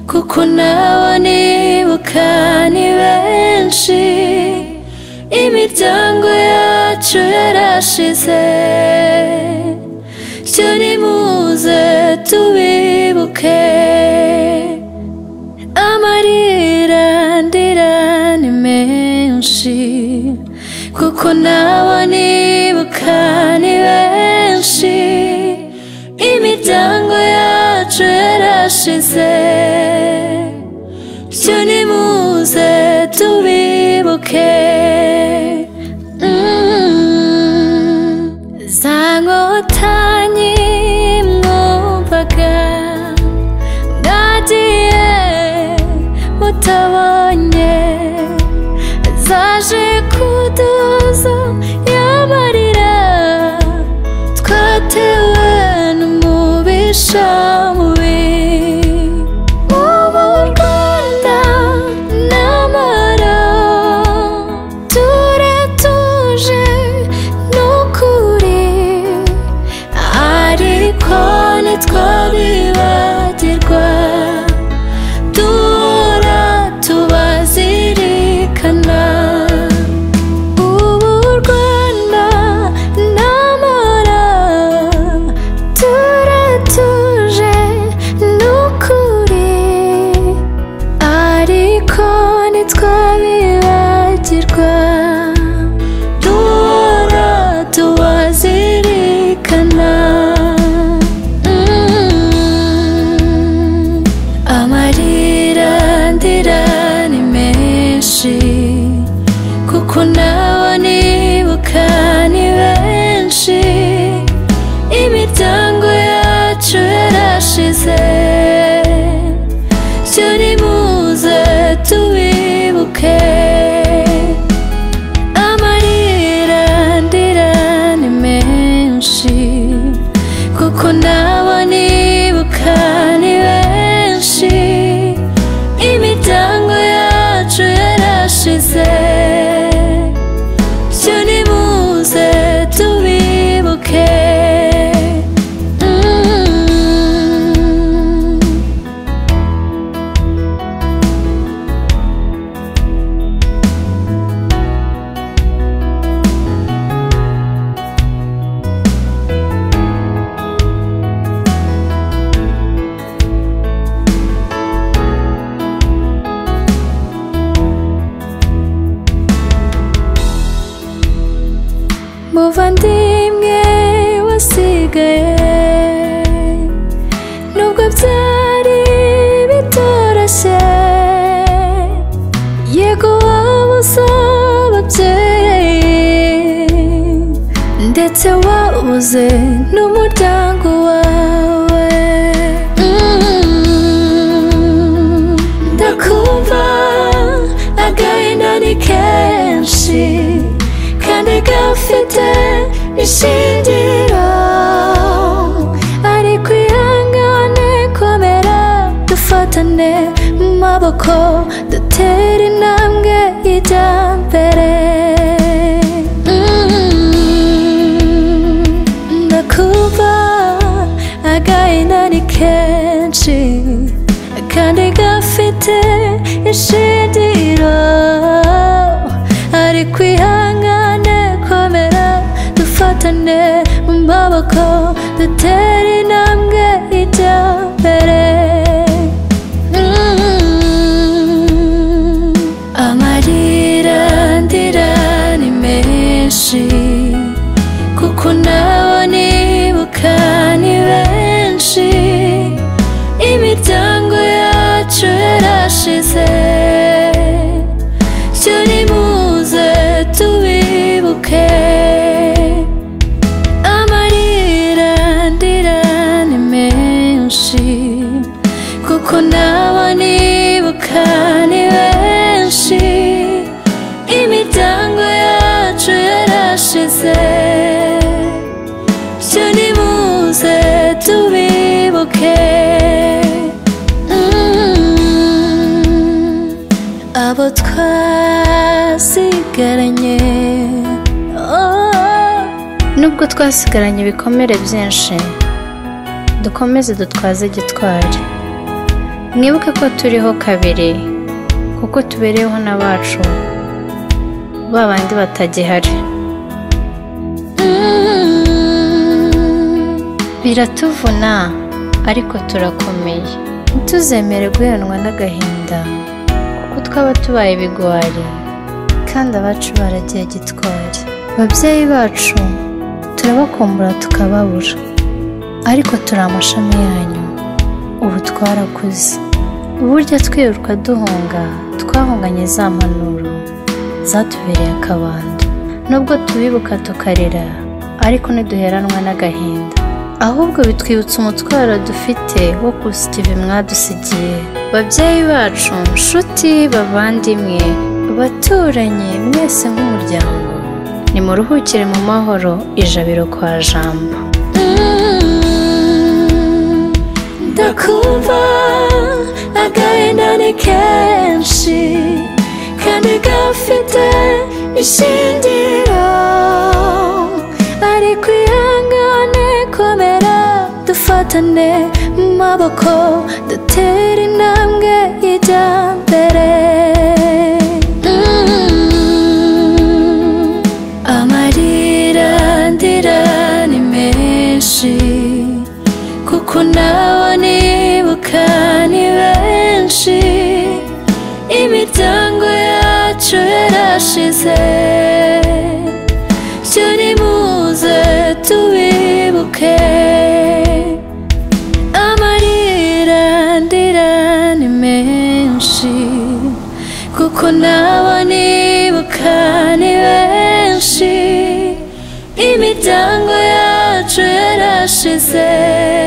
kuko n'abanibuka ni benshi imiryango yacu yarashize cyo nimuze tubibuke amarira ndira ni menshi kuko n'abanibuka ni benshi imiryango yacu yarashize byo nimuze tubibuke Mm. za nkotanyi mwumvaga mwagiye mutabonye zaje kuduza y'amarira twatewe n'umubisha mubi ubu rwanda n'amara turatuje n'ukuri ariko ntitwabibagirwa duhora tubazirikana ubu rwanda n'amara turatuje n'ukuri ariko ntitwabibagirwa duhora tubazirikana Mm. amarira ndira ni menshi kuko n'abanibuka ni benshi imiryango yacu yarashize cyo nimuze tubibuke amarira ndira ni menshi kuko n'abanibuka ni benshi imiryango yacu yarashize byo nimuze tubibuke Mm. muvandimwe wasigaye nubwo byari bitoroshye yego waba usaba ababyeyi ndetse wabuze n'umuryango wawe Mm, ndakumva agahinda ni kenshi kandi gafite ishingiro ariko ihangane komera dufatane mu maboko dutere intambwe ijya mbere Mm, ndakumva agahinda ni kenshi kandi gafite ishingiro ariko ihangane komera dufatane mu maboko dutere intambwe ijya mbere Mm, amarira ndira ni menshi kuko n'abanibuka ni benshi imiryango yacu yarashize cyo nimuze tubibuke amarira ndira ni menshi kuko n'abanibuka ni benshi imiryango yacu yarashize cyo nimuze tubibuke Mm. abo twasigaranye oh. nubwo twasigaranye ibikomere byinshi dukomeze dutwaze gitwari mwibuke ko turiho kabiri kuko tubereyeho n'abacu ba bandi batagihari Mm. biratuvuna ariko turakomeye ntituzemere guheranwa n'agahinda kuko twaba tubaye ibigwari kandi abacu baragiye gitwari babyeyi bacu turabakumbura tukababura ariko turi amashami yanyu ubu twarakuze uburyo twiruka duhunga twahunganye za mpanuro zatubereye akabando nubwo tubibuka tukarira ariko ntiduheranwa n'agahinda ahubwo bitwibutsa umutwaro dufite wo kusitiva mwadusigiye babyeyi bacu nshuti bavandimwe abaturanyi mwese nk'umuryango nimuruhukire mu mahoro ijabiro kwa jambo ndakumva agahinda ni kenshi kandi gafite ishingiro ariko ihangane komera dufatane mu maboko dutere intambwe ijya mbere Mm. amarira ndira ni menshi kuko nabo nibuka ni benshi imiryango yacu yarashize byo nimuze tubibuke amarira ndira ni menshi kuko nabo nibuka ni benshi imiryango yacu yarashize